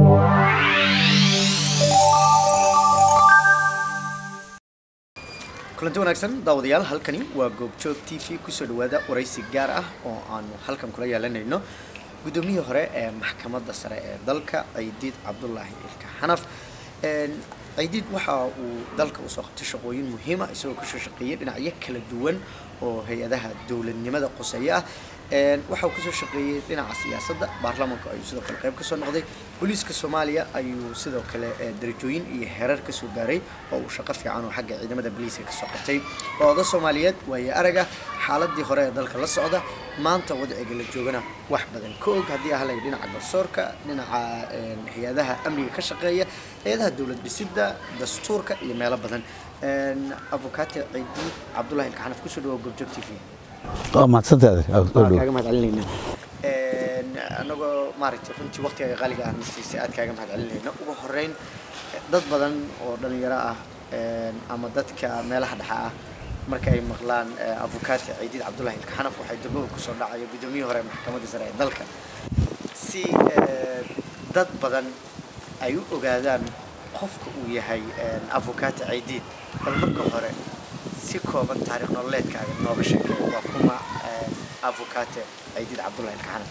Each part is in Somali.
kulanti wanaagsan daawadayaal halkani waa goobjoog t v kusoo dhawaada waraysi gaar ah oo aanu halkan kula yeelanayno guddoomiyihii hore ee maxkamadda sare ee dalka ciidiid cabdulaahi ilka xanaf ciidiid waxa uu dalka usoo qabtay shaqooyin muhiima isagoo kasoo shaqeeyay dhinacyo kala duwan oo hay-adaha dowladnimada quseeya ah waxa uu kasoo shaqeeyey dhinaca siyaasadda baarlamaanku ayuu sidoo kale qayb kasoo noqday booliiska soomaaliya ayuu sidoo kale darajooyin iyo herar kasoo gaaray oo uu shaqo fiican oo xagga ciidamada booliiska kasoo qabtay waa oda soomaaliyeed waaye araga xaaladii hore ee dalka la socda maanta wadciga la joogana wax badan ka og haddii ahlay dhinaca garsoorka dhinaca hay-adaha amniga ka shaqeeya hay-adaha dowlad dhisidda dastuurka iyo meelo badan abukaate ciidiid cabdulahi ilkaxanaf kusoo dhawo goobjoog t v waa mahadsantahay kaaga mahad celinayna anagoo maaragtay runtii waqtiga qaaliga ah nasiisay aad kaaga mahad celinayna ugu horeyn dad badan oo dhalinyaro ah ama dadka meelaha dhexa ah marka ay maqlaan abukaate ciidiid cabdulahi ilkaxanaf waxay dambaba kusoo dhacayo guddoomiyihii hore maxkamadda sare ee dalka si dad badan ay u ogaadaan qofka uu yahay abukaate ciidiid bal marka hore si kooban taariikh nololeedkaaga nooga sheekay waa kuma abukaate ciidiid cabdulahi ilkaxanaf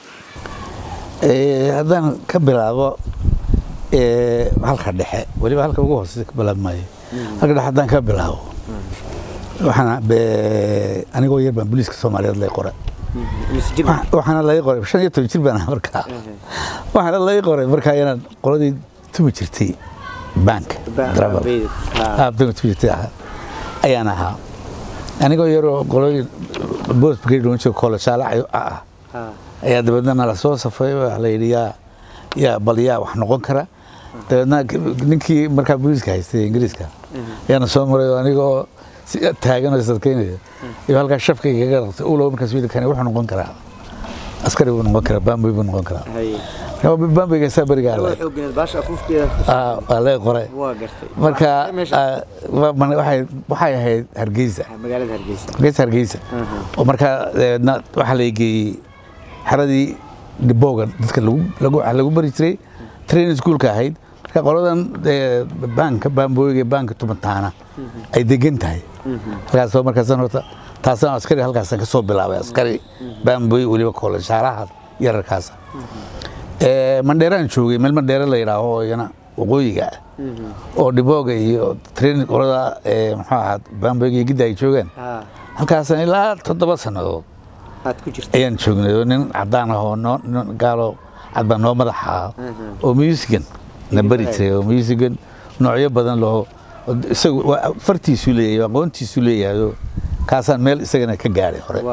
haddaan ka bilaabo halka dhexe weliba halka ugu hooseysa ka bilaab maayo halka dhexe haddaan ka bilaabo waxaana anigoo yar baan booliiska soomaaliyeed lay qoray waxaana lay qoray shan iyo toban jir baan ahaa markaa waxaana lay qoray markaa inaan qoladii tumi jirtay bank tumi jirtay ahaa ayaan ahaa anigoo yaroo qolooyin boos brigade oon joogo kooleshaale ah ayaa dabeedna nala soo safay waa la yidhi yaa yaa bal yaa wax noqon kara dabeedna ninkii markaa booliiska haystay ingiriiska ayaana soo maray oo anigoo si taagan oo sadkaynaya iyo halkaa shafka igaga raqtay ulow markaas yidhi kani wuxuu noqon karaa askari buu noqon karaa bamboy buu noqon karaa bamboyga saa berigaa waa lee qoray marka waxay ahayd hargeysa hargeysa hargeysa oo markaa dabeedna waxaa la geeyey xeradii dhiboogan dadka lagu bari jiray training schoolka ahayd marka qoladan baanka baamboyga baanka tumantaana ay degan tahay halkaasoo markaasan horta taasaan askari halkaasan ka soo bilaabay askari baamboy weliba kooleshaalaha yararkaasa mandheeraan joogay meel mandheere la yidhaaho oo iyana waqooyiga ah oo dhibooga iyo training qolada muxuu ahaa baamboyga iyo gidda ay joogaan halkaasaan ilaa toddoba sannadood ayaan joognay oo nin cadaan ah oo gaalo cad baa noo madaxa ah oo musigan na bari jiray oo musigan noocyo badan loo isagu fartiisu leeyahay aqoontiisu leeyahay kaasaan meel isagana ka gaadhay hore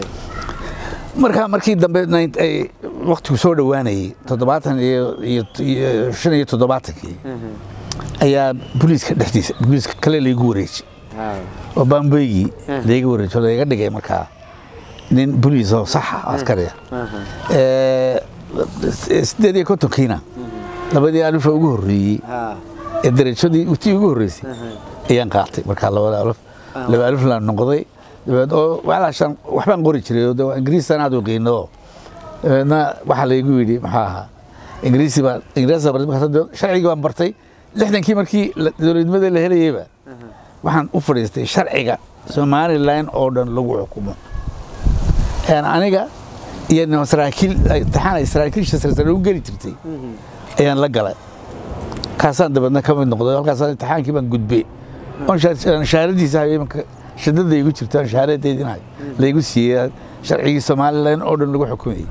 markaa markii dambe ay waktigu soo dhowaanayay toddobaatan iyo shan iyo toddobaatankii ayaa booliiska dhexdiisa booliiska kale laygu wareejiyey oo baamboygii layga wareejiy oo layga dhigay markaa nin boliis oo saxa askari ah sideed iyo kontonkiina labadii alif ugu horreeyey ee darajadii utii ugu horreysay ayaan qaatay markaa labada alif laba alif laan noqday dabeed oo walaashan waxbaan qori jiray oo ingiriistan aad u qiino dabeedna waxaa laygu yidhi maxaa ahaa ingiriisi baan ingiriisi baan markaas sharcigii baan bartay lixdankii markii dowladnimada la helayeyba waxaan u fadhiistay sharciga somaliland oo dhan lagu xukumo aniga iyo saraakiil imtixaan ay saraakiilsha sarsare u geli jirtay ayaan la galay kaasaan dabeedna ka mid noqday halkaasaan imtixaankii baan gudbay shahaaradiisa habeenka shidada igu jirto aan shahaaradeedinahay laygu siiyey sharcigii somaliland oo dhan lagu xukumayey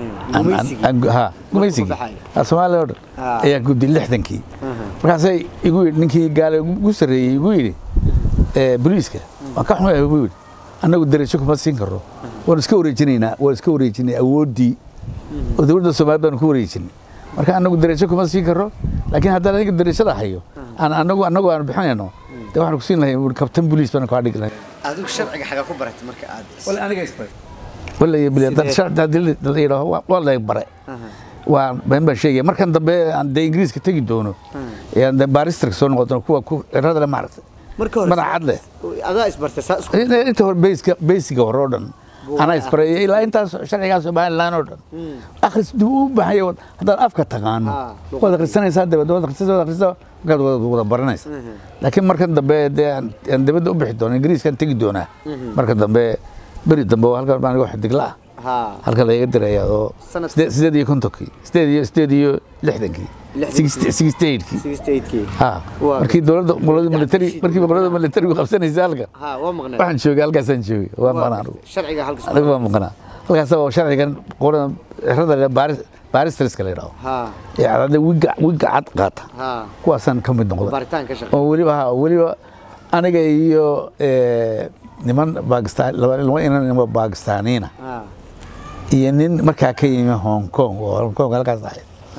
gumaysigii somaliland oo dhan ayaan gudbay lixdankii markaasay igu yidhi ninkii gaale ugu sarreeyey igu yidhi boliiska waan ka xumay igu yidhi annagu darajo kuma siin karro waan iska wareejinaynaa waan iska wareejinay awooddii oo dowladda soomaaliyad baanu ku wareejinay marka annagu darajo kuma siin karro laakiin haddaan aniga darajada hayo aan annagu annagu aan bixinayno dee waxaan ku siin lahay kabtan boliis baan kaa dhigi lahay adigu sharciga xagaa ku baratay marka aad wala aniga isbaray wala iyo bilaa dad sharci haddii la yidhaaho waa la bare waa been baan sheegaya markan dambe aan dee ingiriiska tegi doono ayaan dee baristarka soo noqon doono kuwa ku cirada le maaragtay marka hore madax cad leh adaa isbartay saa isku inta hore basiga basiga hore oo dhan anaa isbareeyay ilaa intaas sharcigaa somalilan oo dhan akhris dib u baxaya haddaad afka taqaano Ah, waad akhrisanaysaa dabad waad akhrisasa waad akhrisasa markaad wada wada baranaysa laakiin markan dambe dee aan aan dibadda u bixi doono ingiriiskaan tegi doonaa marka dambe beri dambe waa halkan baan aniga xidigla ah ha halka laga diraya oo Sanadkii? sidee- sideed iyo kontonkii sideed iyo sideed iyo lixdankii Lixdankii. sixty eigtkii sixty eightkii ha Waa- markii dowladda qolada military markii qolada militarigu qabsanaysa halkan ha waa maqnay waxaan joogay halkaasaan joogay waa maqnaa anigu sharciga halka anigu waa maqnaa halkaas oo sharcigan qolada xerada baaris baaristriska la yidhaho ha ee cadada wiga wiga cad qaata ha kuwaasaan ka mid noqday baaritaan ka shaqeey oo weliba ha weliba aniga iyo eh, niman bakistan laba laba inan nimo bakistaaniina ha iyo nin markaa ka yimi hong kong oo hong kong halkaas ahayd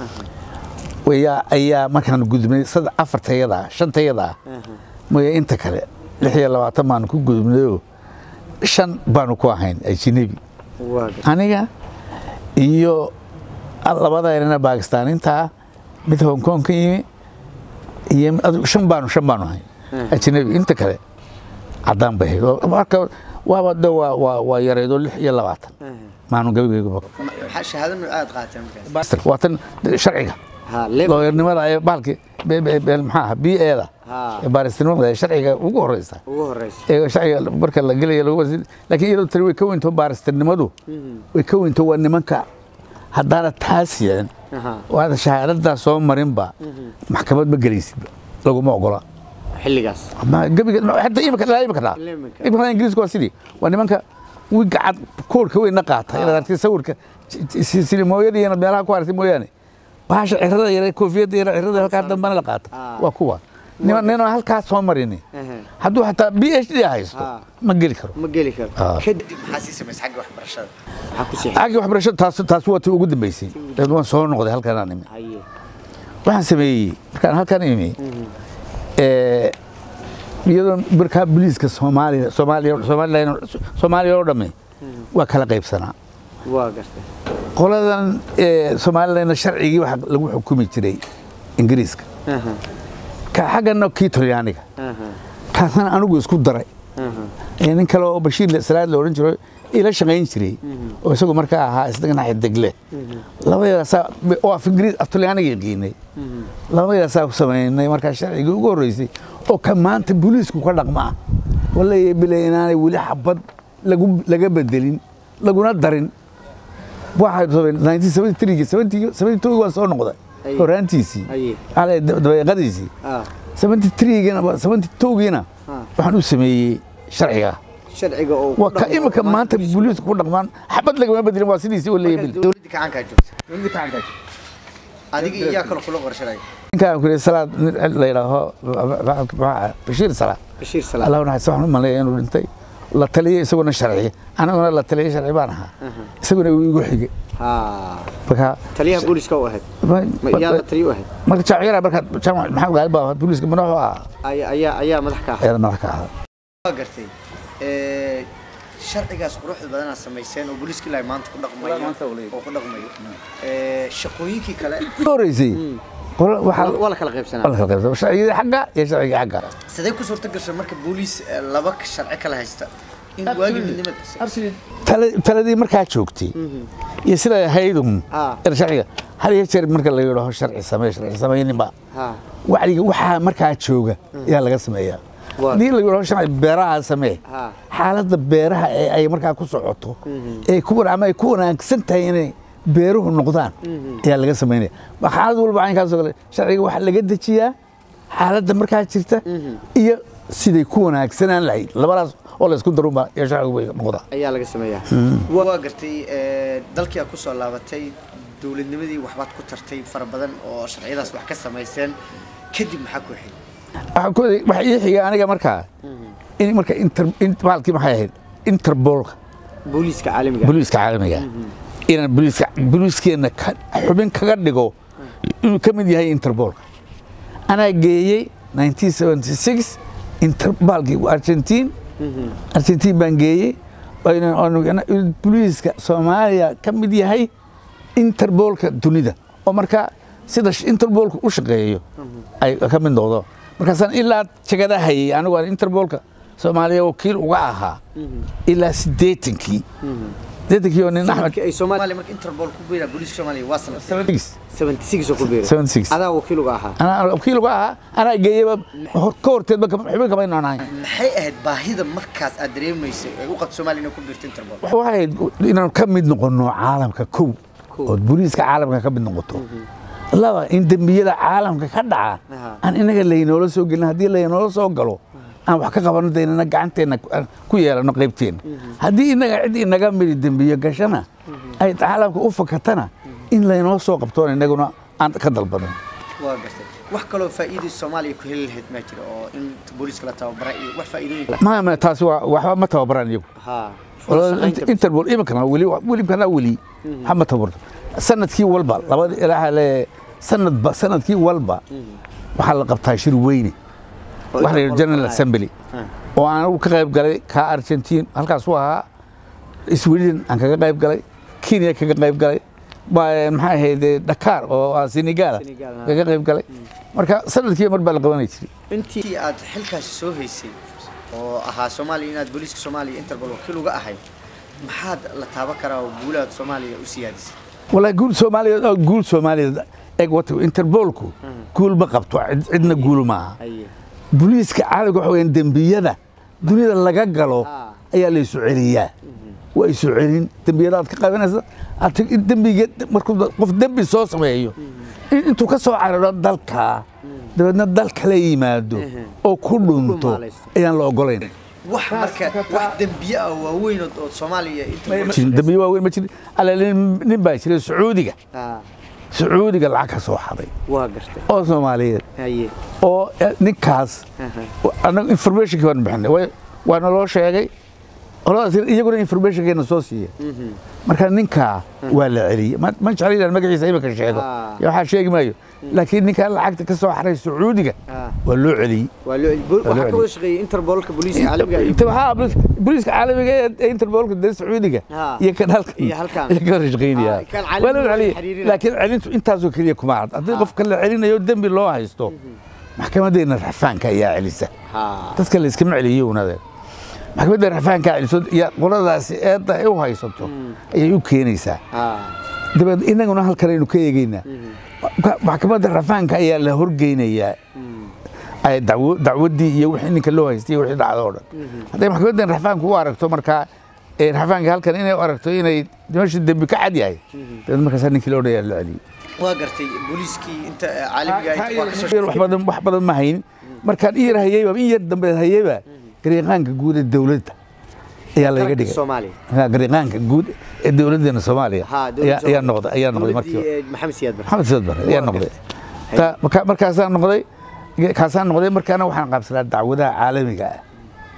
ayaa ayaa markaan gudubnay sad afartayada shantayada mooye inta kale lix iyo labaatan baanu ku gudubnayoo shan baanu ku ahayn ajnabi waa aniga iyo labada erana bakistaaniinta ah mid hong kong ka yimi iyo adigu shan baanu shan baanu ahayn ajnabi inta kale caddaan bay ahayd oo marka waaba de waa waa waa yareedo lix iyo labaatan maanu gabigaygu maxaa shahaado nooc aad qaateen markaas waa tan sharciga ha level looyarnimada ee bahalki maxaa b eeda ha ee baaristinimada ee sharciga ugu horeysa ugu horeysa ee sharciga marka la gelaya lagu wasi laakiin iyadoo tani way ka weynto baaristinimadu way ka weynto waa nimanka haddaana taas yeelan aha oo aada shahaadadaa soo marinba maxkamad ma gelaysidba laguma ogola xilligaas ama gebiga hadda imika ilaa imika dhaa Ilaa imika. imika ingiriisku waa sidii waa nimanka wiga cad koorka weynna qaata inaad artay sawirka silimooyada iyo meelaha ku aragtay mooyaane bahasha cirada yare koofiyadda yare cirada halkaa dambana la qaata Ah. waa kuwa niman ninaan halkaa soo marini Aha. hadduu xataa b h d haysto Ah. ma geli karo ma geli karo Ah. kadib maxaa sii samaysay xagga waxbarashada maxaa ku sii xaggii waxbarashada taas taas waa tii ugu dambeysay dabeed waan soo noqday halkanaan imi haye waxaan sameeyey markaan halkan imi ee, iyadoo markaa booliiska soomaaliya soomaaliya somalilan soomaaliya oo dhamme waa kala qaybsanaa waa gartay qoladan ee, somalilanna sharcigii waxa lagu xukumi jiray ingiriiska aha ka xaggana kii talyaaniga aha kaasna anigu isku daray aha ee, nin kale oo bashiir salaad la odhan jiro ila shaqayn jiray oo isagu markaa ahaa isagana xidigle labadaasaa oo af ingiriis af talyaaniga yaqiinay labadaasaa ku samaynay markaa sharcigii ugu horreysay oo ka maanta booliisku ka dhaqmaa walahi bile inaanay weli xabad lagu laga bedelin laguna darin waxay sabeen 1973 72 waan soo noqday Aye. horaantiisii Aye. ale dabeeqadiisii ah 73giina 72giina Ah. waxaan u sameeyey sharciga sharciga oo waa ka imika maanta booliisku ku dhaqmaan xabad lagama bedelin waa sidiisii oo leeyahay dowladda gacankaa joogta adiga iyaa kale kula qorshanaya ninkaan ku salaad nin la yidhaaho bashiir salaad bashiir salaam allah naxariis waxaan u maleeya inuu dhintay la taliyay isaguna sharci aniguna la taliyay sharci baan ahaa isaguna uu igu xigay ha marka taliyaha booliska u ahayd ma iyaada taliya u ahayd marka jaamacada marka jaamac maxamed gaali baa booliiska madaxu ahaa ayaa ayaa ayaa madax ka ahayd ayada madax ka ahaa waa gartay ee sharcigaas quruxda badanaa samayseen oo booliiska ilaahay maanta ku dhaqmayo Ilaahay maanta uu leeyahay. oo ku dhaqmayo ee shaqooyinkii kale ka horeysay qola- waxaa waa la kala qaybsanaa la kala qaybsan sharcigii xagga iyo sharcigii xagga sidee ku suurta gashay marka booliis ee, laba sharci kala haysta in waagi midnimada Tala- taladii markaa joogtay iyo siday ahaydun Ah. er sharciga hal iyo jeer marka la yidhaaho sharci samee sharci samayninba ha wacdiga waxaa markaa jooga ayaa laga sameeyaa Waa. haddii la yidhaaho sharci beeraha samee Ha. xaaladda beeraha ee ay markaa ku socoto ee ku wan- ama ay ku wanaagsan tahay inay beeruhu noqdaan ayaa laga samaynaya Ma xaalad walba caynkaasoo kale sharciga waxaa laga dejiyaa xaaladda markaa jirta iyo siday ku wanaagsanaan lahayd labadaas oo la isku darunba iyo sharcigu bay noqdaa ayaa laga sameeyaa waa gartay ee, dalkii aad ku soo laabatay dowladnimadii waxbaad ku tartay fara badan oo sharciyadaas wax ka samayseen kadib maxaa ku xigay waxaa ku waday- waxaa ii xigay aniga markaa in marka inter in- bahalkii maxay ahayd interbolka booliiska caalamiga booliiska caalamiga inaan booliiska booliiskeenna ka- xubin kaga dhigo inuu ka mid yahay interbolka anaa geeyey 1976 interbalkii argentiin argentiin baan geeyey oo inaan- oo inaan booliiska soomaaliya ka mid yahay interbolka dunida oo marka sida sh- interbolka u shaqeeyo ay ka mid noqdo markaasaan ilaa jagada hayay anigu aan interbolka soomaaliya wakiil uga ahaa ilaa siddeetankii siddeetankii oo nin axmed sanadkii ay Soomaali Soomaaliya marka Interpol ku biira booliiska Soomaaliya waa sanad 76 oo ku biiray 76. adaa wakiil uga ahaa anaa wakiil uga ahaa anaa geeyaba ka horteedba kama- xubin kama inaan ahayn maxay ahayd baahida markaas aad dareemaysay ay u qabto Soomaaliya inay ku biirto Interpol waxay ahayd inaan ka mid noqono caalamka kow oo booliiska caalamka ka mid noqoto laba in dembiyada caalamka ka dhaca Aha. aan inaga laynoola soo gelin haddii laynoola soo galo aan wax ka qabano daynana gacanteena ku- aan ku yeelano qaybteena haddii inaga cid inaga midi dembiyo gashana ay caalamka u fakatana in laynoo soo qabtoon inaguna aan ka dalbano waa gartay wax kaloo faa'iido Soomaaliya ku heli lahayd ma jiro oo in booliiska la tababara iyo wax faa'iidooyin ma ma taasi waa waxba ma tababaraan iyagu ha Walaal, interpol iminkana weli welibkana weli hama tabarto sanadkii walba labada ilaaha le sanadba sanadkii walba waxaa la qabtaa shir weyne waxa la yidhi general assembly oo aan anigu ka qayb galay ka argentine halkaas u ahaa sweden aan kaga qayb galay kenya kaga qayb galay ba- maxaa ahayd dakar oo ah senegal Senegal, ah. kaga qayb galay marka sanadkii mar baa la qabanay jiray intii intii aad xilkaasi soo haysay oo ahaa Soomaaliya inaad booliiska Soomaaliya Interpol wakiil uga ahayd maxaad la taaban karaa oo guulaha Soomaaliya u siyaadisay والله قول سوماليا قول سوماليا ايج وات انتربولكو قول ما قبطو عد- عدنا قول معها aye بوليسك عالق waxa weeyaan dembiyada dunida laga galo Ah. ayaa la isu celiyaa waa isu celin dembiyada aad ka qabanaysa aad tag- in dembiga markuu da- qof dembi soo sameeyo in intuu ka soo cararo dalka dabeedna dal kala yimaado oo ku dhunto dhumaalaysto. ayaan la ogolayn wax marka wax dembiye ah waaweyn oo oo Soomaaliya Interpol jirin dembiyo waaweyn ma jirin alla nin nin baa jiray sacuudiga ha sacuudiga lacag ka soo xaday waa gartay oo soomaaliyeed haye oo eh, ninkaas annaga informationkii baan bixinay way- waa naloo sheegay qoladaas iyaguna informationkeena soo siiya marka ninkaa waa la celiyey ma ma jecla inaan magaciisa imika sheego Ah. iyo waxaa sheegi maayo laakiin ninkaa lacagta ka soo xaray sacuudiga Ah. waa loo celiyey waa loo bo- Waa loo waxaa ka celiyey. wada shaqeeyay Interpolka booliiska caalamiga iyo Inta waxaa bolis- booliiska caalamiga ee ee interbolka dee sacuudiga Ah. iyo kan halkan Iyo halkan. iyo ka wada shaqeynaya Ah, kan caalamiga waa loo waa celiyey xiriirina. laakiin celintu intaasoo keliya kuma cad haddii qofka la celinayo dembi loo haysto maxkamadeena raxfaanka ayaa celisa ha dadka la iskama celiyo unade maxkamadda raxfaanka celiso iyo qoladaasi eedda ay u haysato ayay u keenaysaa ha dabeed inaguna halkan aynu ka eegaynaa maxkamadda raxfaanka ayaa la horgeynayaa ay dacwo- dacwaddii iyo wixii ninka loo haystay iyo wixii dhacdo oo dhan hadday maxkamaddan raxfaanku u aragto markaa ee raxfaanka halkan inay u aragto inay meesha dembi ka cad yahay dabeed markaasaa ninkii loo dhayaa loo celiyey waa gartay booliiskii inta caalamiga ah waa ka soo wax badan wax badan ma hayn markaan in yar hayeyba in yar dambe hayeyba gariiqaanka guud ee dowladda ayaa laga Qaranka dhigay Soomaaliya Ha, gariiqaanka guud ee dowladeena soomaaliya ha ayaa ayaa noqday ayaa noqday markii markii Maxamed Siyaad Barre maxamed siyaad bare ayaa Waa noqday Ta- marka- markaasaan noqday kaasaan noqday markaana waxaan qaabsanaa dacwadaha caalamiga ah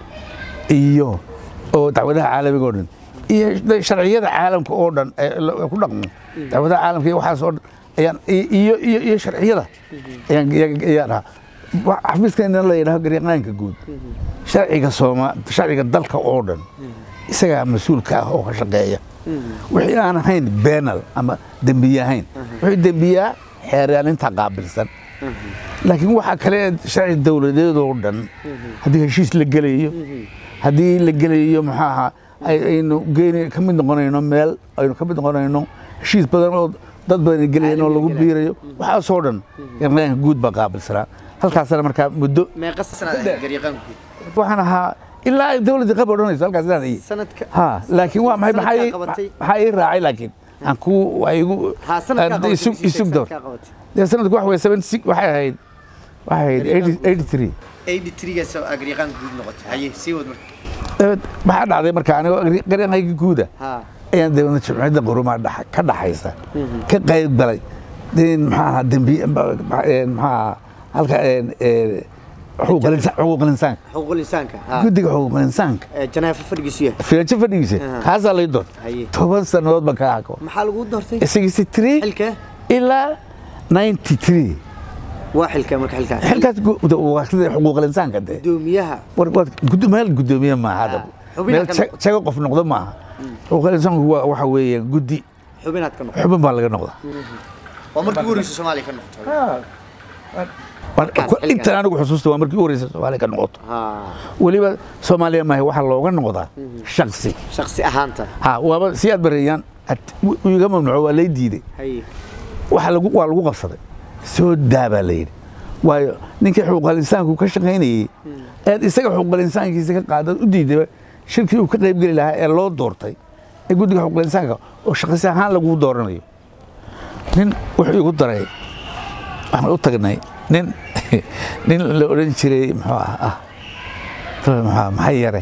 iyo oo dacwadaha caalamiga oo dhan iyo de- sharciyada caalamka oo dhan ee la- ku dhaqmo dacwadaha caalamka iyo waxaas oo dhan ayaan i- iyo iyo iyo sharciyada ayaan ayaa- ayaan ahaa Wa- xafiiskeena la yidhaho gariiqaanka guud sharciga sooma sharciga dalka oo dhan isagaa mas-uulka ah oo ka shaqeeya wixii aan ahayn benal ama dembiye ahayn wuxuu dembiyaa xeeraalinta qaabilsan laakiin waxaa kale sharci dowladeed oo dhan haddii heshiis la gelayo haddii la gelayo maxaa ahaa ay- aynu geeni ka mid noqonayno meel aynu ka mid noqonayno heshiis badan oo dad badan ay gelayeen oo lagu biirayo waxaasoo dhan garnaanka guud baa qaabilsanaa halkaasna markaa muddo meeqa sanad ahayd gariiqaanku waxaan ahaa ilaa ay dowladdii qab odhanayso halkaas inaan hayay sanadka ha laakiin waa maxay maxaa ii- Sanadkaa qabatay? maxaa ii raacay laakiin aan ku waa igu ha sanadka aan isug isug door dee sanadku waxa weye seventy six waxay ahayd waxay ahayd eighty eighty three 83gaas aa gariiqaanka guud noqotay haye sii wad marka dabeed maxaa dhacday marka anigoo gariiqayga guuda ha ayaan dabeedna jimciyadda qurumaa dhex- ka dhaxaysa ka qayb galay in maxaa ahaa dembi maxaa ahaa halka een, ee, xuquuqul insa- xuquuqul insaanka xuquuqul insaanka ha guddiga xuquuqul insaanka ee Janaafo fadhigiisu yahay filajo fadhigiisa Aha. kaasaa lay doon Haye. toban sannadood baan ka hako maxaa lagu doortay sixty three xilka ilaa ninety three waa xilka marka xilka xilkaas gu- waa sida xuquuqul insaanka dee gudoomiyaha war waad gudo- meel gudoomiye maaha hadda Ah, xubin meel ka jag- noqdo. jago qof noqdo maaha xuquuqul insaanku waa waxa weeye guddi xubinaad ka noqo xubin baa laga noqdaa waa markii ugu horreysay Soomaaliya ka noqotay Markaas xilligaas. intan anigu xusuusta waa markii u horeysa soomaaliya ka noqoto ha weliba soomaaliya maaha waxaa looga noqdaa shaksi shaksi ahaanta ha waaba si aad bareeyaan iga mamnuuco waa lay diiday haye waxa lagu waa lagu qabsaday soo daa baa la yidhi waayo ninkii xuquuqal insaanku ka shaqaynayey eed isaga xuquuqal insaankiisa ka qaadad u diidayba shirkii uu ka qaybgeli lahaa ee loo doortay ee guddiga xuquuqal insaanka oo shaqsi ahaan lagu dooranayo nin wuxuu igu daray waxaan u tagnay nin nin la odhan jiray muxuu ah ah muxuu maxay yare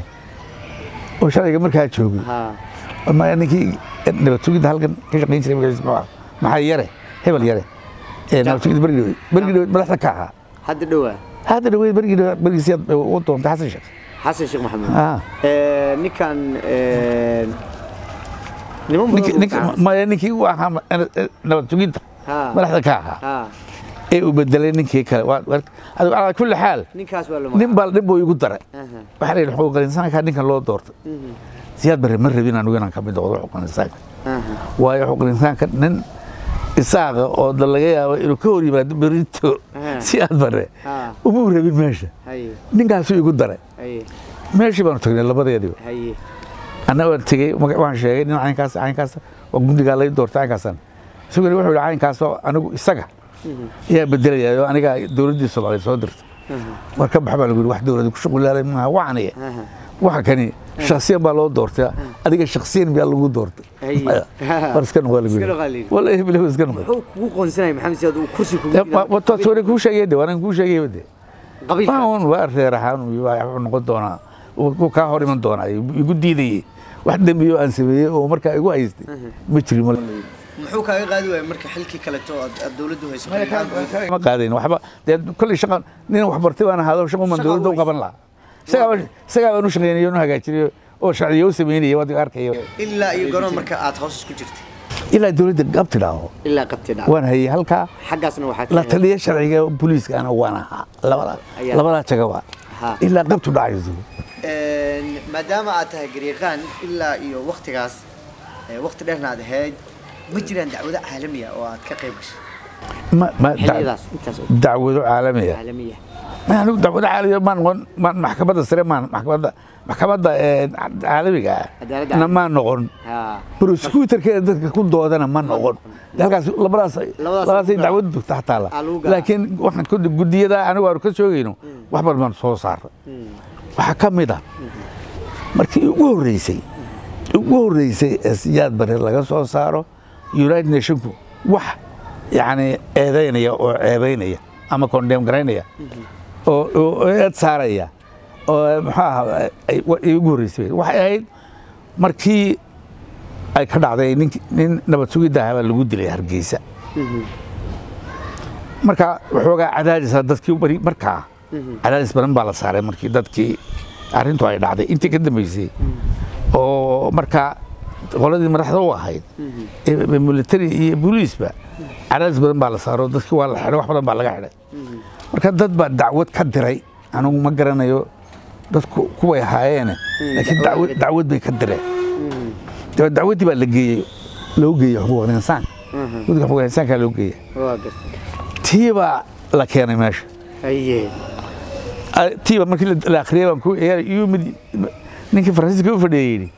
oo sharciga markaa joogay ha ma ninkii nabad sugidda halkan ka shaqayn jiray magaciisa muxuu ah maxay yare hebel yare ee nabad sugidda bergi dhaweyd bergi dhaweyd madaxda ka ahaa hadda dhowaa hadda dhaweyd bergi dhaweyd bergiisiyaad u doontay xasan sheekh xasan sheekh maxamed ah Eh, ninkan eh, niman badan ninkii buu ninkii gacan- maya ninkii u ahaa ma- eh, nabad sugidda ha madaxda ka ahaa ha ee uu bedelay ninkii kale waa waa- adigu calaa kulli xaal ninkaas waa la nin baa nin buu igu daray Aha. waxaa la yidhi xuquuqal insaanka ninkan loo doortay Mhm. siyaad barre ma rabin anigu inaan ka mid noqdo xuquuqal insaanka Aha. waayo xuquuqal insaanka nin isaaqa oo da laga yaabo inuu ka hor yimaado berito Aha. siyaad barre ha umuu rabin meesha haye ninkaasuu igu daray haye meeshii baanu tagnay labadeediba haye anna waan tegey maga- waan sheegay nin caynkaas caynkaas waa guddigaa lay doortay caynkaasan isaguna wuxuu yihi caynkaasoo anigu isaga ayaa bedelaya oo aniga dowladdii soomaaliya soo dirtay Aha. war ka bax baa lagu yidhi wax dowladda ku shuqulaalay maaha waxaniya Aha. waxa kani shaksiyan baa loo doortay adiga shaksiyan miyaa lagu doortay Ay. Maya. war iska noqo lagu Iska noqo la yidhi yidhi. wallahi bilahi iska noqo muxuu kugu qoonsanaya maxamed siyaad uu kursi kugu wataa sore kuu sheegay de waanaan kuu sheegay de qabiilkaas waan waa reer ahaan wuxuu noqon doonaa wuu kaa hor iman doonaa igu diidayey wax dembiyo aan sameeyey oo markaa igu haystay ma jirin mal muxuu kaaga qaadi waaya marka xilkii kaleto aad aad dowladdu hayso ma qaadayn waxba dee kolley shaqa nin wax bartay baan ahaado shaqo man Shaqa dowladda u u qaban lahaa isagaa isagaa baan u shaqaynaya u hagaajinayo oo sharciyo u samaynaya waad arkaya ilaa iyo goron marka aad hoos isku jirtay ilaa dowladda gabti dhaaho ilaa qabti dhac waan hayay halkaa xaggaasna waxaa la taliya sharciga booliiska ana waan ahaa labadaa Ayaa. labadaa jagaba Ha. ilaa qabtu dhacayso maadaama aad tahay garyaqaan ilaa iyo waktigaas eh, waqti dheerna aad ahayd ma jiraan dacwado caalamiya oo aad ka qayb gashay ma ma dac- xilliyadaas intaas oo dacwado caalamiya caalamiya ma anigu dacwado caalamiya maan noqon maan maxkamadda sare maan maxkamadda maxkamadda ee, caalamiga Cadaaladda ah na maan noqon ha prosecutorkeeda dadka ku doodana ma noqon halkaas labadaas Labadaas labadaasay ku dacwad dugta taala Aa, lagu garaa. laakiin waxaan ku gudiyada anigu aanu ka joogayno wax badan baan soo saaray waxaa ka mid ah markii ugu horreysay ugu horreysay ee siyaad bare laga soo saaro united nationku wax yacni eedaynaya oo ceebaynaya ama condemn garaynaya oo oo eed saaraya oo muxuu ahaa ay- wa- ay ugu horreysay waxay ahayd markii ay ka dhacday ninki- nin nabad sugidda ahaa baa lagu dilay hargeysa marka waxoogaa cadaadisa dadkii bari markaa cadaadis badan baa la saaray markii dadkii arrintu ay dhacday intii ka dambeysay oo markaa qoladii madaxda u ahayd ee military iyo booliisba cadaadis badan baa la saaro dadkii waa la xidhay wax badan baa laga xidhay marka dad baa dacwad ka diray anigu ma garanayo dadku kuway ahaayeene laakiin dacwad dacwad bay ka direen dabeed dacwaddii baa la geeyey loo geeyey xuquuqul insaan guddiga xuquuqul insaankaa loo geeyey waa gartay tii baa la keenay meesha haye Ah, tiiba markii la- la akhriyay baan ku iyuu mid ninkii faransiiska u fadhiyay yidhi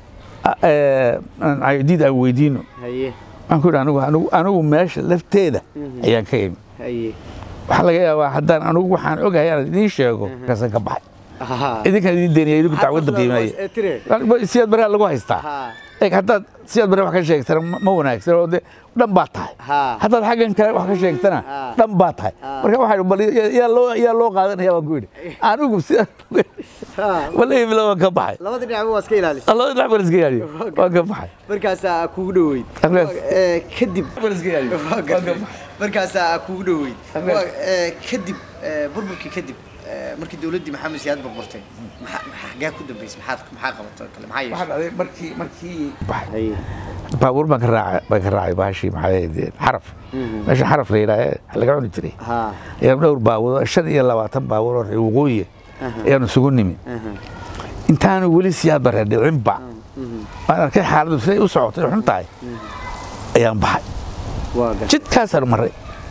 aydiid aan weydiino haye waxaan ku yidhi anigu anigu anigu meesha lafteeda ayaan ka imi haye waxaa laga yaabaa haddaan anigu waxaan ogahay aan idiin sheego kasan ka baxay ha idinkaan idiin deynaya idinku dacwadda qiimanaya ee tire siyaad baraa lagu haystaa ha eeg haddaad siyaad bare wax ka sheegtana ma ma wanaagsan oo de dhan baa tahay ha haddaad xaggan kale wax ka sheegtana Ah. dhan baa tahay Ah. marka waxaa bal yaa loo yaa loo qaadanaya baan ku yidhi anigu sida ha wallahi bila waan ka baxay labada dhinac waa iska ilaalisa الله يدفع بس قيادي وقف معي markaasaa kugu dhoweyd Agnes. Eh, kadib بس قيادي markaasaa kugu dhoweyd Agnes. Waa, eh, kadib eh, burburkii kadib eh, markii dowladdii maxamed siyaad burburtay maxaa maxaa xaggaa ku dambeysay maxaad maxaa qabatay oo kale maxaa yeeshay واحد عليه مركي مركي haye بابور ما كان راعي ما كان راعي باشي معي حرف ماشي حرف ليلى اللي قاعد يجري ha يا دور باور شن يلا واتم باور وقوية يا نسقوني من aha انت انا ولي سياد برد عمبا انا كي حالد سي وسعوت وحنتاي ايام بحي waa gartay جد كاسر مري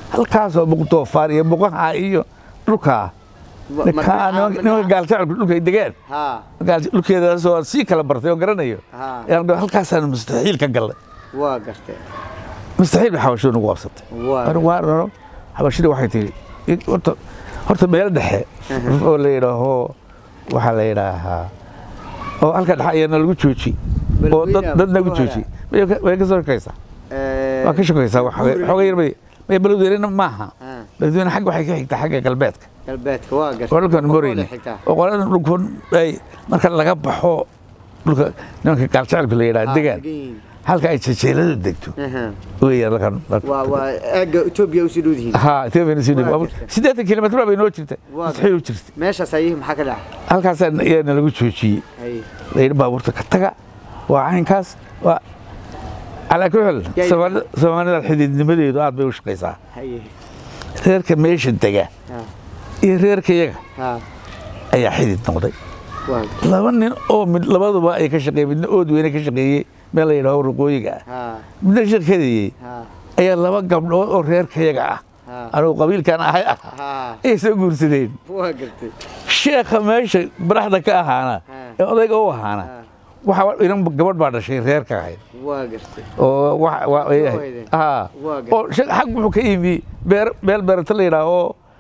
halkaasoo buqdoofaar iyo buqaha iyo dhulkaa Ma- ninkaa ma- nimanka nimanka gaaljacelku dhulka ay degaan ha gaal- dhulkeedaasoo aan sii kala bartay oo garanayo Ha. ayaan dhahay, halkaasaan mustaxiil ka gallay waa gartay mustaxiil bay xabashidu nagu qabsatay waa Mar- waa raro xabashida waxay tihi "I- horta horta meel dhexe oo la yidhaaho waxaa la yidhaahaa oo halka dhexe ayaana lagu jooji oo dad Beledweynaha dad nagu Mustafa jooji way ka- way ka soo shakaysaa Eh, waa ka shakaysaa wax Buurina. xooga yar bay may beledweynena maaha Ah. beledweyne xagga waxay ka xigtaa xagga galbeedka galbeedka waa gartay oo dhulkan Boqol moreyne ay xigtaa. oo qoladan dhulkan ay marka laga baxo dhulka nimanka gaaljacelka la yidhaha Ah, degaan degan yihiin. halka ay jejeelada degto Aha. weeyaan halkan waa waa aagga etoobiya usii dhow yihiin ha Ethiopia sii Waa dhow jirta. siddeetan kilomitr baa bay noo jirta Waa mustaxiil u jirta meeshaas ayihii maxaa ka dhacay halkaasaan ayaana lagu joojiyey Haye. la yidhi baabuurta ka taga waa caynkaas waa calaa ku xel Yaa- Soomaalida soomaalida xididnimadeedu aad bay u shaqaysaa haye reerka meesha dega ha iyo reerka iyaga ha ayaa xidid noqday waa laba nin oo mid labaduba ay ka shaqeeyey midna ood weyne ka shaqeeyey meel la yidhaaho ruqooyiga ah ha midna shirkadayey ha ayaa laba gabdhood oo reerka iyaga ah ha anigu qabiilkan ahay ah ha ayay soo guursadeen waa gartay sheekha meesha baraxda ka ahaana Ha. ee odayga u ahaana ha waxa inan gabadh baa dhashay reerka ahayd waa gartay oo wa- wa- ay ahayd. weyde. Haa. Waa gartay. oo shaq- xag wuxuu ka yimi beer meel beerata la yidhaaho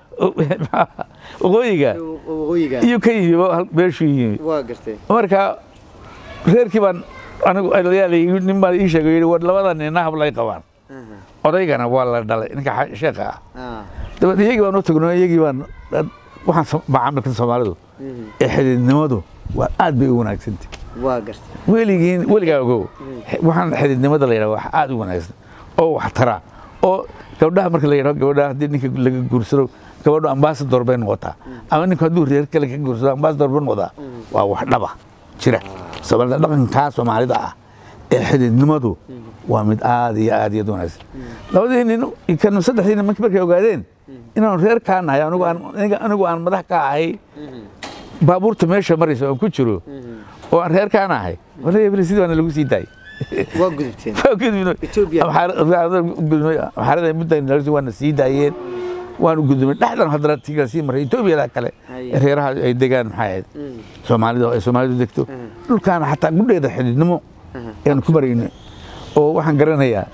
waqooyiga waqooyiga iyo ka yimi hal- meeshuu yimi waa gartay marka reerkii baan anigu odayaal ii- nin baan ii sheegay yidhi war labada nina hablay qabaan Aha. odaygana waa la dhalay ninka xa- sheekha ah ha dabeed iyagii baan u tagno iyagii baan dad- waxaan so- macaamilkan soomaalidu Mhm. ee xididnimadu waa aad bay u wanaagsantay waa gartay weligiin weligaa ogow waxaan xididnimada la yidhaha wax aad u wanaagsan oo wax tara oo gabdhaha marka la yidhaho gabadha haddii ninka laga guursado gabadhu ambassador bay noqotaa ama ninku hadduu reer kale ka guursado ambassador bay noqotaa waa wax dhaba jira soomaalida dhaqankaa soomaalida ah ee xididnimadu waa mid aad iyo aad iyo aad u wanaagsan labadii nin kan saddexdii nin markay ogaadeen inaanu reer kaa nahay anigu aan aniga- anigu aan madax ka ahay baabuurta meesha maraysa aan ku jiro oo aan reer kaan ahay wala hebel sidii baana lagu sii daayay waa gudubteen Ethiopia. maxaarada muddan waana sii daayeen waanu gudumay dhexdan haddana tiga sii maray etoobiyada kale Haye. ee reeraha ay degaan maxay ahayd soomaalida ay soomaalidu degto dhulkaana xataa gudheeda xididnimo ayaan ku marayno oo waxaan garanayaa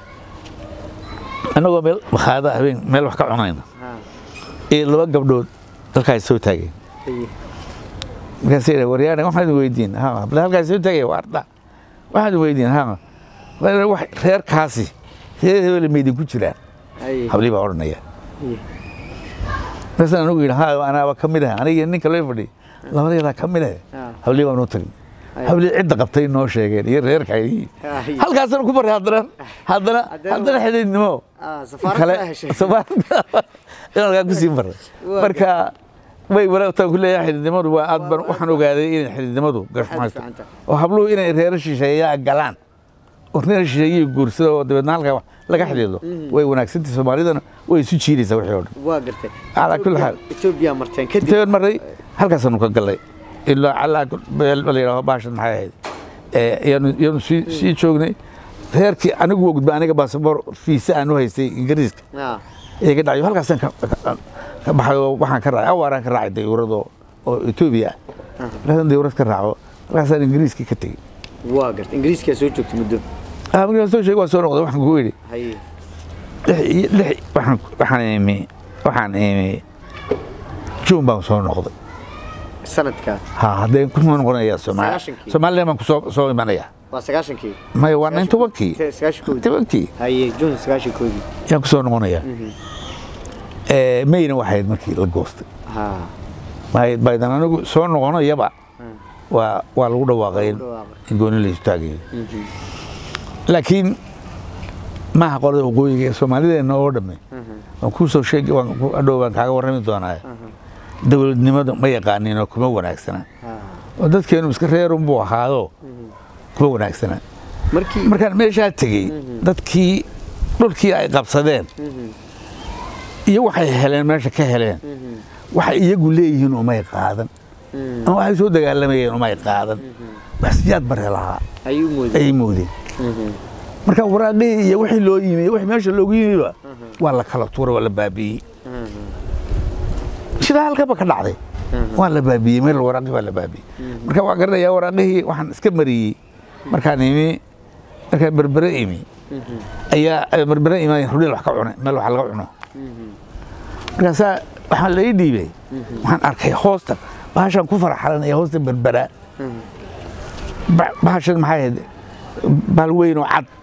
annagoo meel makhaada habeen meel wax ka cunayna ha iyo laba gabdhood dalkaas soo taageen haye markaasay dhahay waryaane waxaan idin weydiin ha bal halkaas soo tagaya waa arda waxaan idin weydiin ha War- wax reerkaasi reer hebel ma idinku jiraan haye hablii baa odhanaya haye markaasaan anigu yidhi ha anaaba ka mid ah aniga ninka loo fadhi labadeedaa ka mid ah Ha. hablii baan u tagnay Ay. hablii cidda qabtay noo sheegeen iyo reerka ay Ay. halkaasaan ku baray haddana haddana Haddana- haddana xididnimo ah safaarad kale ka heshay safaarada inaan halkaa kusii maray Waa marka way walaagtaan ku leeyahay xididnimadu waa aad baan waxaan ogaaday inay xididnimadu gashmaysto fiican tahay. oo habluhu inay reero shisheeyaa galaan oo reer shisheeyihii guursada oo dabeedna halkaa wax laga xidhiidho way wanaagsantahay soomaalidana way isu jiidaysaa wixii oo dhan waa gartay Calaa kulli xaal. Ethiopia marteen kadib intayn maray halkaasaanu ka gallay ilaa calaa meel la yidhaaho baashan maxay ahayd ee yaanu yaanu sii sii joognay reerkii anigu waa gudbay aniga baasaboor fiisa aan u haystay ingiriiska ah iga dhacayo halkaasaan ka ka- ka baxay oo waxaan ka raacay awaaraan ka raacay dayuurad oo oo Ethiopia ah halkaasaan dayuurad ka raaco halkaasaan ingiriiska ka tegey waa gartay ingiriiska soo joogtay muddo ah markaan soo sheegay waan soo noqday waxaan kugu yidhi haye lix iyo lix waxaan waxaan imi waxaan imi juun baan soo noqday sanadka ha haddee kusoo noqonaya Soomaali Sagaashankii. Soomaaliland baan kusoo soo imanaya waa sagaashankii maya waa nine tobankii sagaashankoodii tobankii haye june sagaashankoodii yaan kusoo noqonaya Eh, mayna waxayd markii la goostay ha May- baydan anigu soo noqonayaba waa waa lagu dhawaaqay in- dhawaaqay. in gooni la istaagayo laakiin maaha qolada waqooyiga ee soomaalideenna oo dhamme waan kuu soo sheegi waan ku- hadhow baan kaaga warrami doonaa dowladnimadu ma yaqaanin oo kuma wanaagsana ha oo dadkeenu iska reerun buu ahaado kuma wanaagsana markii markaan meeshaa tegey dadkii dhulkii ay qabsadeen iyo waxay heleen meesha ka heleen waxay iyagu leeyihiin umay qaadan ama waxay soo dagaalamayeen umay qaadan wax siyaad bare lahaa ayuu mooday ayay moodeen marka waraaqihii iyo wixii loo yimi wixii meesha loogu yimiba waa la kala tuuray waa la baabi'iyey sidaa halkaba ka dhacday waa la baabi'iyey meel waraaqihii waa la baabi'iyey marka waa garanayaa waraaqihii waxaan iska mariyey markaan imi markaan berbere imi ayaa berbere imi rudheel wax ka cunay meel wax laga cuno markaasaa waxaa la ii dhiibay waxaan arkay hoosta bahashaan ku farxalanaya hoosta berbera Ba- bahashan maxay ahayd bahal weyn oo cad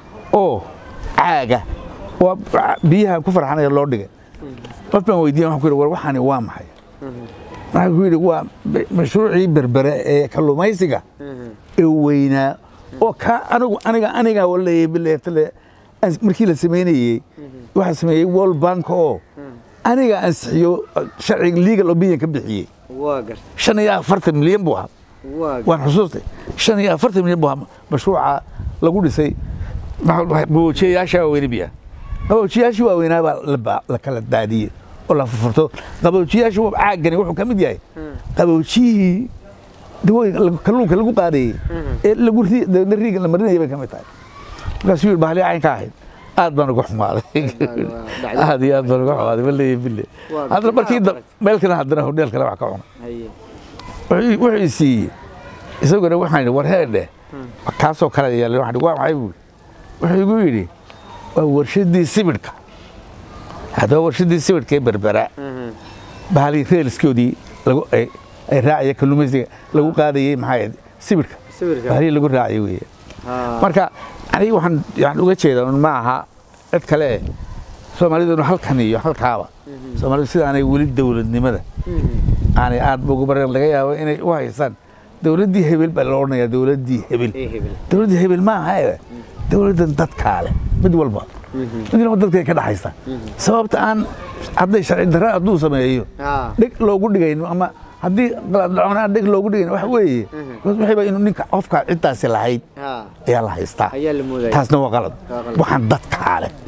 oo caaga oo biyaha ku farxanaya loo dhigay qof baan weydiiya waxaan ku yidhi war waxaani waa maxay waxaan ku yidhi waa ma- mashruucii berbere ee kalluumaysiga ee weynaa oo ka anigu aniga aniga waleeyay bileetale markii la sameynayey waxaa sameeyey world bank oo aniga ansixiyo sharciga legal opinion ka bixiyey waa gartay shan iyo afartan milyan buu ahaa waa waan xusuustay shan iyo afartan milyan buu ahaa mashruuca lagu dhisay qaboojiyayaasha waaweyne biya qaboojiyayaashii waaweynaa baa la ba- la kala daadiyey oo la furfurto qaboojiyayaashu caagani wuxuu ka mid yahay qaboojiyihii dawooyinka lagu- kalluunka lagu qaadayey ee lagu ri- dabeedna riiga la marinayay bay ka mid tahay markaasuu yidhi bahali caynka ahayd aad baan uga xumaaday dhacday. aad iyo aad baan uga xumaaday baleeye bille Waa haddana markii gartay. da- meel kale haddana hodheel kale wax ka cunay haye wuxuu wuxuu i siiyey isaguna waxaan idhi war heedhe kaasoo kale yeelay waxaan idhi waa maxay buu wuxuu igu yidhi waa warshadii sibidhka haddaba warshadii sibidhka ee berbera bahali reelskoodii lagu ay ay raacaya kalluumaysiga lagu qaadayey maxay ahayd sibidhka sawirka bahali lagu raacay weeye haa marka aniga waxaan yani uga jeedaa un ma aha cid kale eh soomaaliduna halkan iyo halkaaba soomaalidu sida aanay weli dowladnimada aanay aad ugu baran laga yaabo inay u haysaan dowladdii hebel baa la odhanayaa dowladdii hebel ee hebel dowladdii hebel ma aha eh dowladdan dadkaa leh mid walba mid walba dadkay ka dhaxaysa sababta aan hadday sharci darra hadduu sameeyo haa dheg loogu dhigayno ama haddii qalad dhacona aan dheg loogu dhigayn waxa weeye waxayba inuu ninka qofka ciddaasi lahayd haa ayaa la haystaa ayaa la moodaya taasna waa qalad Waa qalad. waxaan dadkaa leh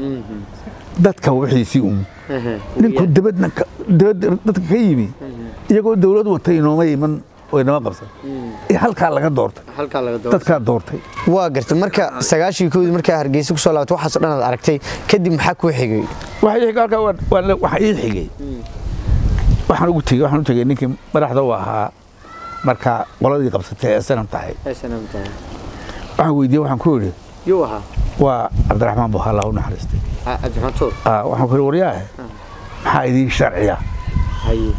dadka wixiisii un ninku Wiya. dabadna ka- dabadda dadka ka yimi iyagoo dowlad wata inooma iman oo inama qabsan ee halkaa laga doortay halkaa laga doo dadkaa doortay waa gartay marka sagaashii koodii markaa hargeysa kusoo laabatay waxaasoo dhan aad aragtay kadib maxaa kuu xigay waxa ii xigay halkaa waa- waa la- waxa ii xigay waxaan ugu tegey waxaan u tegey ninkii madaxda u ahaa marka qoladii qabsatay ee sanam tahay snamta waxaan weydiiyey waxaan ku yidhi yuu ahaa waa cabdiraxmaan buhaalla u naxariistay Ah, cabdiraxmaan tuur Ah, waxaan ku yidhi waryaahe maxaa idiin sharciya haye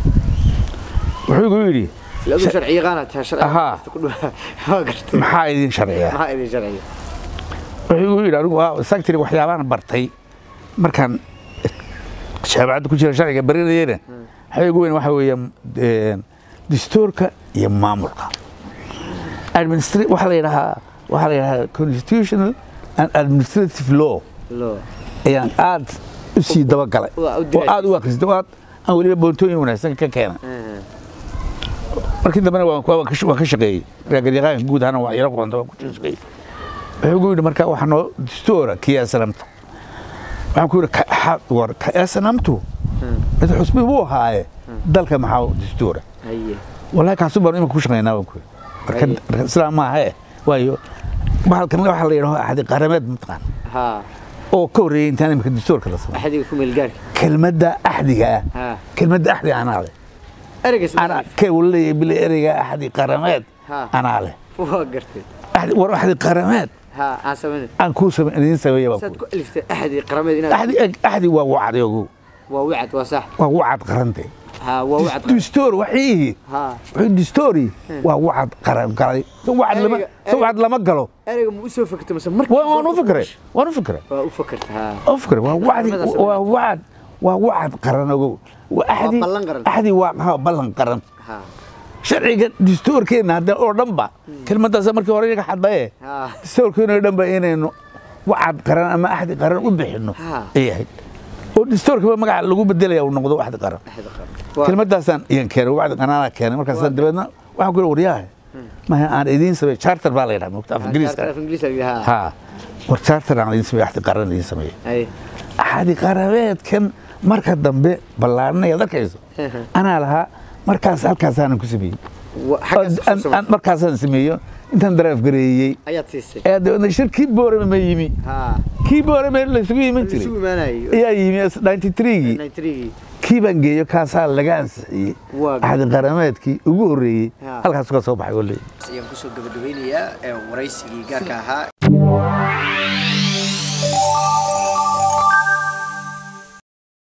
wuxuu igu yidhi ladu sharci yaqaana taa sharci Ahaa. ku dhow waa gartay maxaa idiin sharciya maxaa idin sharciya wuxuu igu yidhi anigu waa sagtiri waxyaabaan bartay markaan jaamacadda ku jira sharciga barinayena waxaa igu weyn waxa weeye een, dastuurka iyo maamulka Administra- waxaa la yidhahaa waxaa la yidhahaa constitutional and administrative law loo ayaan aad u sii dabagalay Waa u oo aad u akhristay oo aad aan weliba boontooyin wanaagsan ka keena markii dambena waan waan ka waan ka shaqeeyey raagyaqaanka guud ahaana waa yaro qoonta waan ku shaqeeyey wuxuu igu yidhi marka waxaa noo dastuura kii snamta waxaan ku yidhi ka- ha- war ka snamtu mid xusbi buu ahaaye dalka maxaa dastuura haye wallahi kaasu baan imika ku shaqeynaa waan ku yidhi marka Haye. marka sidaa maaha eh waayo bahalkan waxaa la yidhaho axdi qarameed mataqaan haa oo ka horreeyey intaan imika dastuurka la samay axadiga ku meel gaarka kelmadda axdiga ah haa kelmadda axdi anaa leh ereygas anaa kee wala leeyahay bile ereyga axdi qarameed Ha. anaa leh waa gartay axdi war axdi qarameed haa aan samayn aan kuu same idiin sameeya baan saad ku ku aliftay axadi qarameed inaad axdi axdi waa wacdi ogow waa wicad waa sax waa wacad qarante haa waa wicad dastuur waxiihi haa wuxuu dastuuri waa wacad qaran galay so wacad lama Ereyga- so wacad lama galo ereyga ma u soo fakertay mase markii Waa- waan u fikray waan u fikray waa u fakertay haa u fikray waa wacdi Qaramadaas waa wacad waa wacad qaran ogow waa axdi ballan qaran. axdi waa ha, ballan qaran haa sharciga dastuurkeena hadda oo dhanba kelmadaas markii hore iyaga xadaye haa dastuurkeena oo dhanba inaynu wacad qaran ama axdi qaran u bixino Ha. ay ahayd oo dastuurkaba magaca lagu bedelaya uu noqdo waxdi qaran axadi qaran waa kelmadaasaan iyan keenay wacdi qanaanaa keenay markaasaan dabeedna waxaan ku yidhi waryaha maya aan idiin samey charter baa la yidhaha mogta af ingiriiska af ingiriis la yidhaha ha war charter aan idiin samey axdi qaran idiin sameeyey haye axdi qarabeedkan marka dambe ballaaranaya ad arkayso anaa lahaa markaas halkaasaanan ku sameeyey Wa- xaggaas ku Aan- samay. aan markaasaan sameeyo intaan daraaf gareeyey ayaad siisay ayaa dabeedna shir kii boorame ma yimi ha kii boorame laysugu iman isugu jiray imaanayo ayaa yimi 93gii 93 kii baan geeyo kaasaa laga ansixiyey Waa axdi qarameedkii ugu horreeyey Ha. halkaas ka soo baxay oo leeyahay ayaan kusoo gabagabeynayaa ee waraysigii gaarka ahaa